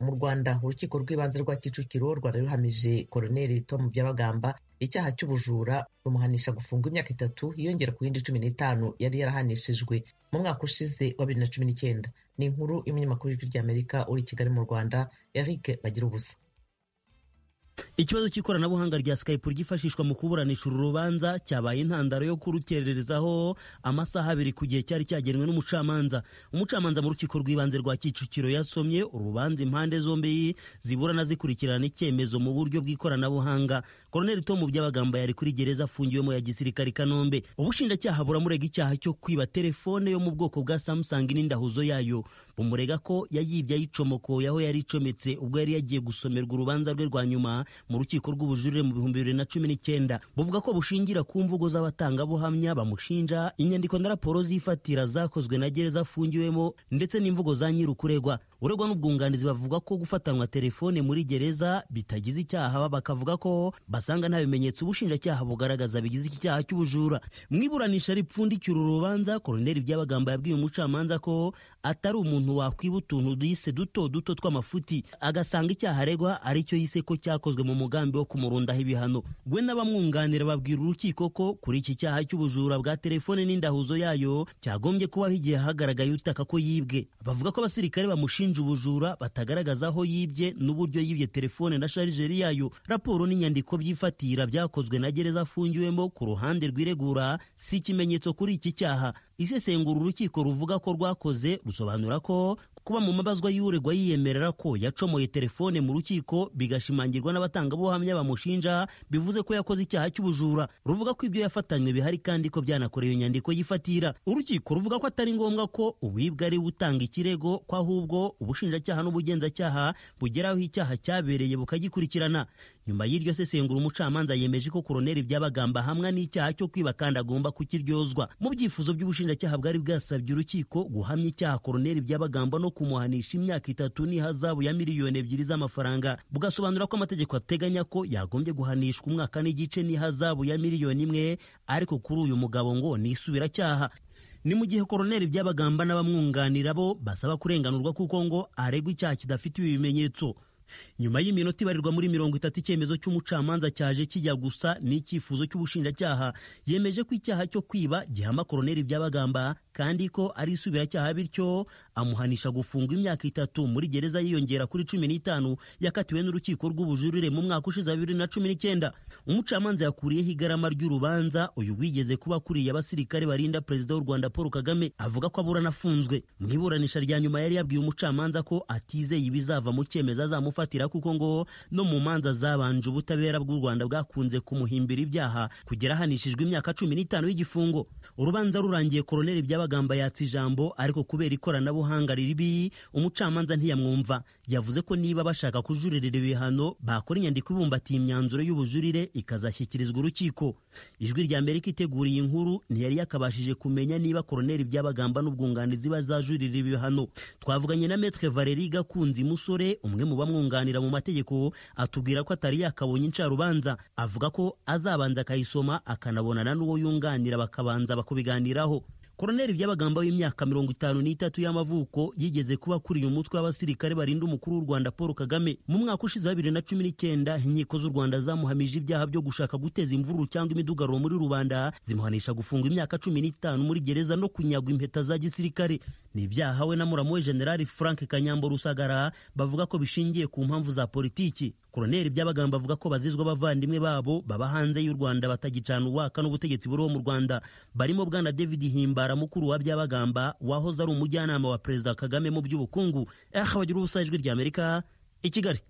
mu rwanda urukiko rw'ibanze rwa kicukiro rwari ruhamije koloneli tom byabagamba icyaha cy'ubujura rumuhanisha gufungwa imyaka itatu yiyongera ku yindi cumi n'itanu yari yarahanishijwe mu mwaka ushize wa bibiri na cumi n'icyenda ni inkuru y'umunyamakuru w'ijwi ry'amerika uri i kigali mu rwanda eric bagira ubusa ikibazo cy'ikoranabuhanga rya skype ryifashishwa mu kuburanisha uru rubanza cyabaye intandaro yo kurukererezaho amasaha abiri ku gihe cyari cyagenwe n'umucamanza umucamanza mu rukiko rw'ibanze rwa kicukiro yasomye urubanza impande zombi ziburana zikurikirana icyemezo mu buryo bw'ikoranabuhanga koroneli tom byabagamba yari kuri gereza afungiwemo ya gisirikare i kanombe ubushinjacyaha buramurega icyaha cyo kwiba telefone yo mu bwoko bwa samsung n'indahuzo yayo bumurega ko yayibye ayicomokoye aho yari icometse ubwo yari yagiye gusomerwa urubanza rwe rwa nyuma mu rukiko rw'ubujurire mu bihumbi bibiri na cumi n'icyenda buvuga ko bushingira ku mvugo z'abatangabuhamya bamushinja inyandiko na raporo z'ifatira zakozwe na gereza afungiwemo ndetse n'imvugo za nyirukuregwa uregwa n'ubwunganizi bavuga ko gufatanwa telefone muri gereza bitagize icyaha bakavuga ko basanga nta bimenyetso ubushinjacyaha bugaragaza bigize iki cyaha cy'ubujura mu iburanisha ripfundikiye uru rubanza koroneli byabagamba yabwiye umucamanza ko atari umuntu wakwiba utuntu yise duto duto tw'amafuti agasanga icyaha aregwa ari cyo yise ko cyakozwe cyakozwe mu mugambi wo kumurundaho ibihano we n'abamwunganira babwira urukiko ko kuri iki cyaha cy'ubujura bwa telefone n'indahuzo yayo cyagombye kubaho igihe hagaragaye utaka ko yibwe bavuga ko abasirikare bamushinja ubujura batagaragaza aho yibye n'uburyo yibye telefone na sharijeri yayo raporo n'inyandiko by'ifatira byakozwe na gereza afungiwemo ku ruhande rw'iregura si ikimenyetso kuri iki cyaha isesengura urukiko ruvuga ko rwakoze rusobanura ko kuba mu mabazwa y'uregwa yiyemerera ko yacomoye telefone mu rukiko bigashimangirwa n'abatangabuhamya bamushinja bivuze ko yakoze icyaha cy'ubujura ruvuga ko ibyo yafatanywe bihari kandi ko byanakorewe inyandiko yifatira urukiko ruvuga ko atari ngombwa ko uwibwa ari utanga ikirego ko ahubwo ubushinjacyaha n'ubugenzacyaha bugera aho icyaha cyabereye bukagikurikirana nyuma y'iryo sesengura umucamanza yemeje ko koroneli byabagamba hamwe n'icyaha cyo kwiba kandi agomba kukiryozwa mu byifuzo by'ubushinjacyaha bwari bwasabye urukiko guhamya icyaha koroneli byabagamba no kumuhanisha imyaka itatu n'ihazabu ya miliyoni ebyiri z'amafaranga bugasobanura ko amategeko ateganya ko yagombye guhanishwa umwaka n'igice n'ihazabu ya miliyoni imwe ariko kuri uyu mugabo ngo ni isubiracyaha ni mu gihe koroneli by'abagamba n'abamwunganira bo basaba kurenganurwa kuko ngo aregwa icyaha kidafite ibi bimenyetso nyuma y'iminota ibarirwa muri mirongo itatu icyemezo cy'umucamanza cyaje kijya gusa n'icyifuzo cy'ubushinjacyaha yemeje ko icyaha cyo kwiba gihama koroneli by'abagamba kandi ko ari isubiracyaha bityo amuhanisha gufungwa imyaka itatu muri gereza yiyongera kuri cumi n'itanu yakatiwe n'urukiko rw'ubujurire mu mwaka ushize wa bibiri na cumi n'icyenda umucamanza yakuriyeho igarama ry'urubanza uyu wigeze kuba akuriye abasirikare barinda perezida w'u rwanda paul kagame avuga ko aburana afunzwe mu iburanisha rya nyuma yari yabwiye umucamanza ko atizeye ibizava mu cyemezo azamufatira kuko ngo no mu manza zabanje ubutabera bw'u rwanda bwakunze kumuhimbira ibyaha kugera ahanishijwe imyaka cumi n'itanu y'igifungo urubanza rurangiye koroneli byaba amagambo yatsa ijambo ariko kubera ikoranabuhanga riribi umucamanza ntiyamwumva yavuze ko niba bashaka kujuririra ibihano bakora inyandiko ibumbatiye imyanzuro y'ubujurire ikazashyikirizwa urukiko ijwi rya amerika iteguriye inkuru ntiyari yakabashije kumenya niba koroneli byabagamba n'ubwunganizi bazajurira ibihano twavuganye na metre valeri gakunzi musore umwe mu bamwunganira mu mategeko atubwira ko atari yakabonye incarubanza avuga ko azabanza akayisoma akanabonana n'uwo yunganira bakabanza bakubiganiraho koroneli by'abagamba w'imyaka mirongo itanu n'itatu y'amavuko yigeze kuba akuriye umutwe w'abasirikare barinda umukuru w'u rwanda paul kagame mu mwaka ushize wa bibiri na cumi n'icyenda inkiko z'u rwanda zamuhamije ibyaha byo gushaka guteza imvururu cyangwa imidugaruro muri rubanda zimuhanisha gufungwa imyaka cumi n'itanu muri gereza no kunyagwa impeta za gisirikare ni ibyaha we na muramu we generali frank kanyambo rusagara bavuga ko bishingiye ku mpamvu za politiki koroneli by'abagamba avuga ko bazizwa abavandimwe babo baba hanze y'u rwanda batagicana uwaka n'ubutegetsi buriho mu rwanda barimo bwana david himbara mukuru wa byabagamba wahoze ari umujyanama wa perezida kagame mu by'ubukungu aha bagira ubusa ijwi ry'amerika i kigali